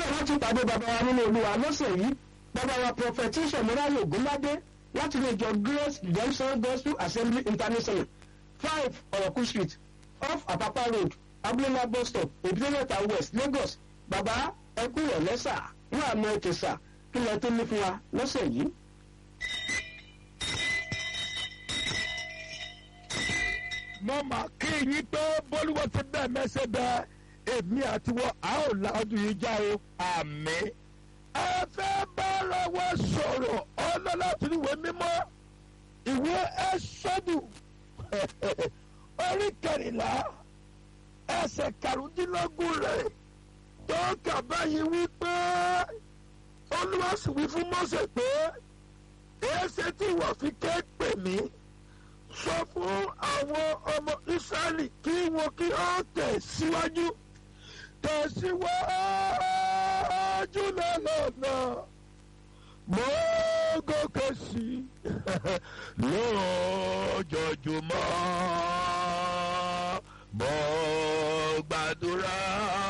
láti pàdé bàbá wa nínú olúwa lọ́sẹ̀ yìí bàbá wa prọfẹtíṣọ̀ mọ́ráyò ògúnládé láti ilé ìjọ grace redemption gospel assembly international five ọ̀rọ̀kú street off apapa road abúlé bus stop èbúté-mẹ́ta west lagos bàbá ẹkú ìrọ̀lẹ́sà wọn àmọ́ ètò sà kí lẹ tó ní fún wa lọ́sẹ̀ yìí. mo mà kí yín pé bólúwọ́ ti bẹ́ẹ̀ mẹ́sẹ̀ bẹ́ẹ̀ èmi àti wọ́n a ó la ọdún yìí já o àmì. ẹ fẹ́ bára wa sọ̀rọ̀ ọlọ́lá tí ìwé mímọ́ ìwé ẹ́sọ́dù orí kẹrìnlá ẹsẹ̀ karùndínlógún rẹ̀ tó kà báyìí wípé olúwa sì wí fún mọ́sẹ̀ pé èéṣe tí ìwọ fi ké pè mí sọ fún àwọn ọmọ israẹli kí wọn kí ó tẹ̀ síwájú tẹ̀ síwájú lọ́nà mo gòkè sí lójoojúmọ́ mo gbàdúrà